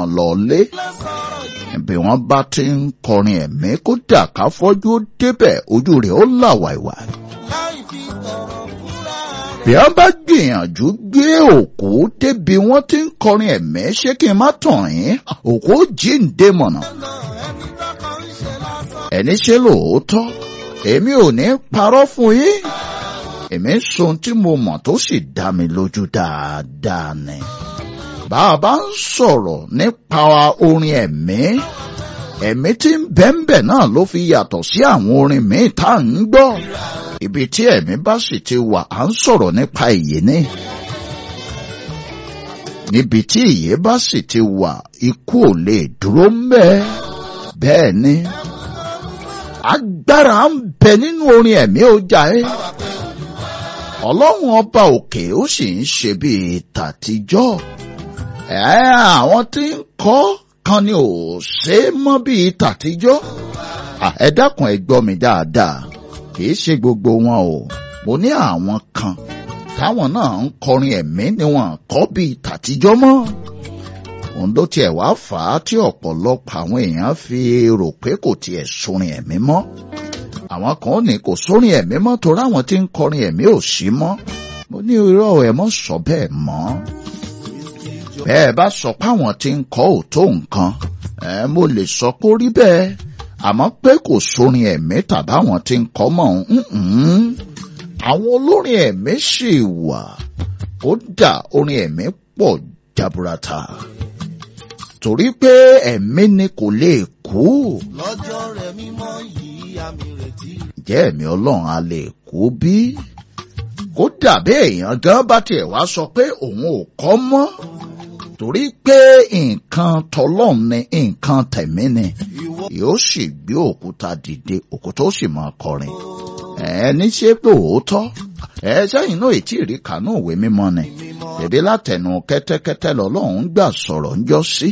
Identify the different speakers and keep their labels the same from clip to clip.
Speaker 1: lọlé bí wọ́n bá ti ń kọrin ẹ̀mí kódà ká fọ́jú ó débẹ̀ ojú rẹ̀ ó là wàìwà. bí wọ́n bá gbìyànjú gbé òkú débi wọ́n ti ń kọrin ẹ̀mí ṣé kí n má tàn yín òkú ó jíǹde mọ̀nà. ẹni ṣe lóòótọ́ èmi ò ní parọ́ fún yín èmi ń sọ ohun tí mo mọ̀ tó sì dá mi lójú dáadáa ni. bàbá ń sọ̀rọ̀ nípa orin ẹ̀mí ẹ̀mí tí ń bẹ́ńbẹ̀ náà ló fi yàtọ̀ sí àwọn orin míì tá à ń gbọ́. ibi tí ẹ̀mí bá sì ti wà à ń sọ̀rọ̀ nípa ìyè ni. níbi tí ìyè bá sì ti wà ikú ò lè dúró mbẹ́ bẹ́ẹ̀ ni agbára ń bẹ nínú orin ẹ̀mí ọjà ẹ́ ọlọ́run ọba òkè ó sì ń ṣe bíi tàtijọ́ ẹ̀ àwọn tí ń kọ́ kan ni ò ṣe é mọ́ bíi tàtijọ́ ẹ dákun ẹ gbọ́ mi dáadáa kìí ṣe gbogbo wọn o mo ní àwọn kan táwọn náà ń kọrin ẹ̀mí ni wọn kọ́ bíi tàtijọ́ mọ́ òun ló tiẹ̀ wá fà á tí ọ̀pọ̀lọpọ̀ àwọn èèyàn fi rò pé kò tiẹ̀ sórin ẹ̀mí mọ́ àwọn kan ní kò sórin ẹ̀mí mọ́ torí àwọn tí ń kọrin ẹ̀mí ò sí mọ́ mo ní irọ́ ẹ̀ mọ́ sọ bẹ́ẹ̀ mọ́ bẹ́ẹ̀ bá sọ pé àwọn tí ń kọ́ ò tó nǹkan ẹ̀ mo lè sọ pé ó rí bẹ́ẹ̀ àmọ́ pé kò sórin ẹ̀mí tàbáwọn tí ń kọ́ mọ́ àwọn olórin ẹ̀mí sì wà kódà orin ẹ̀mí pọ̀ jaburata torí pé ẹ̀mí ni kò lè kú.
Speaker 2: lọ́jọ́ rẹ̀ mímọ́ yìí àmì retí.
Speaker 1: Ǹjẹ́ ẹ̀mí ọlọ́run a lè kú bí? Kódà bí èèyàn gan bá tiẹ̀ wá sọ pé òun ò kọ́ mọ́. Torí pé nǹkan tọlọ́run ni nǹkan tẹ̀mí ni. Yóò sì gbé òkúta dìde òkúta ó sì máa kọrin. Ẹni ṣe pé òótọ́. Ẹ sẹ́yìn náà ètí ìrí kanú ìwé mímọ́ ni. Bèbí látẹnu kẹ́tẹ́kẹ́tẹ́ lọ́lọ́run gbà sọ̀rọ̀ ń jọ sí.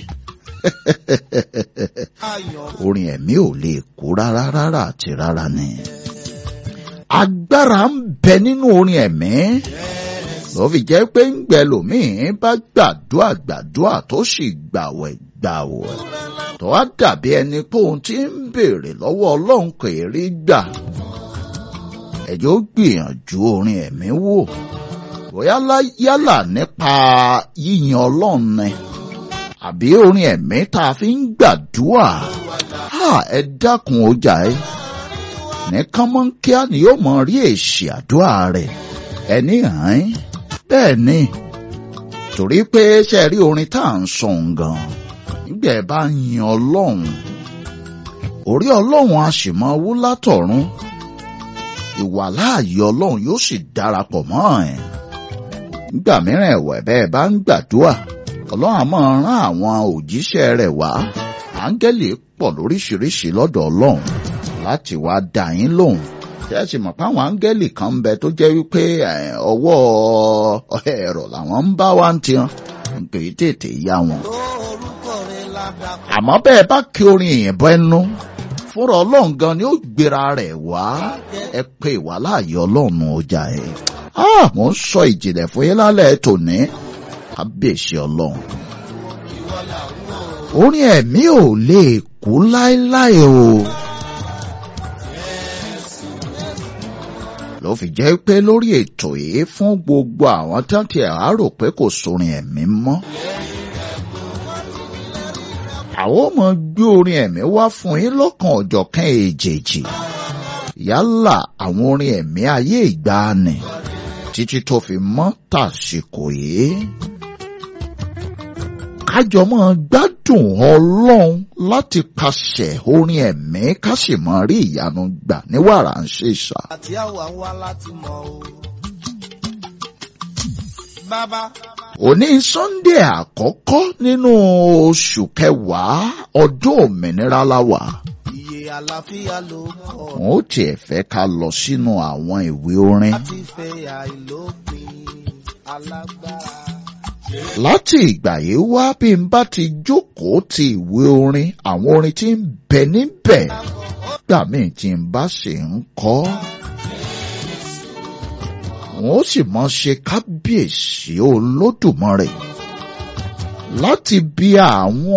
Speaker 1: Orin ẹ̀mí ò lè kú rárá rárá àti rárá ni. Agbára ń bẹ nínú orin ẹ̀mí. Ló fi jẹ́ pé ń gbẹ lòmíì bá gbàdúrà gbàdúrà tó sì gbàwẹ̀ gbàwẹ̀. Tó wá dàbí ẹni pé ohun tí ń béèrè lọ́wọ́ Ọlọ́run kò rí gbà. Ẹ̀jọ̀ gbìyànjú orin ẹ̀mí wò bóyá yálà nípa yíyan ọlọ́run ni àbí orin ẹ̀mí tá a fi ń gbàdúrà ẹ dákun ọjà ẹ ní kánmọ́nkíá ni yóò mọ rí èsì àdúrà rẹ̀ ẹni hàn án bẹ́ẹ̀ ni torí pé ṣe rí orin tá à ń sọ gan nígbà ẹ bá yin ọlọ́run orí ọlọ́run a sì máa wú látọ̀run ìwàláàyè ọlọ́run yóò sì darapọ̀ mọ́ ẹ̀ nígbà mìíràn ẹ̀wẹ̀ bẹ́ẹ̀ bá ń gbàdúrà ọlọ́run á máa rán àwọn òjíṣẹ́ rẹ̀ wá áńgẹ́lì pọ̀ lóríṣiríṣi lọ́dọ̀ ọlọ́run láti wá dá yín lóhùn ṣé ẹ sì mọ̀ pé àwọn áńgẹ́lì kan ń bẹ tó jẹ́ wípé ọwọ́ ẹ̀rọ làwọn ń bá wá ń tiran kì í tètè yá wọn. àmọ́ bẹ́ẹ̀ bá kí orin èèyàn bọ́ ẹnu fúnra ọlọ́run gan ni ó gbéra rẹ̀ wá ẹ pé ìwàláàyè ọlọ́run ọjà ẹ̀ mo ń sọ ìjìnlẹ̀ fún yín lálẹ́ tòní kábíyèsí ọlọ́run. orin ẹ̀mí ò lè kú láéláé o. ló fi jẹ́ pé lórí ètò yìí fún gbogbo àwọn tí wọ́n ti àárò pé kò sórin ẹ̀mí mọ́. àwọn ọmọ gbé orin ẹ̀mí wá fún yín lọ́kàn ọ̀jọ̀kan èjèèjì yálà àwọn orin ẹ̀mí ayé ìgbàanì títí tó fi mọ́ tàsìkò yìí. kájọ máa gbádùn ọlọ́run láti pàṣẹ orin ẹ̀mí ká sì máa rí ìyanu gbà ní wàrà ń ṣe ṣá.
Speaker 2: àti àwa ń wá láti mọ o. bàbá.
Speaker 1: òní sunday àkọ́kọ́ nínú oṣù kẹwàá ọdún òmìnira la wà
Speaker 2: iye àlàáfíà ló kọ.
Speaker 1: wọn ó tiẹ̀ fẹ́ ká lọ sínú àwọn ìwé orin.
Speaker 2: láti fẹ́ àìlópin alágbára.
Speaker 1: láti ìgbà yìí wá bí n bá ti jókòó ti ìwé orin àwọn orin tí ń bẹ níbẹ̀ gbà míì tí n bá sì ń kọ́. wọn ó sì mọ ṣe kábíyèsí olódùmarè láti bí àwọn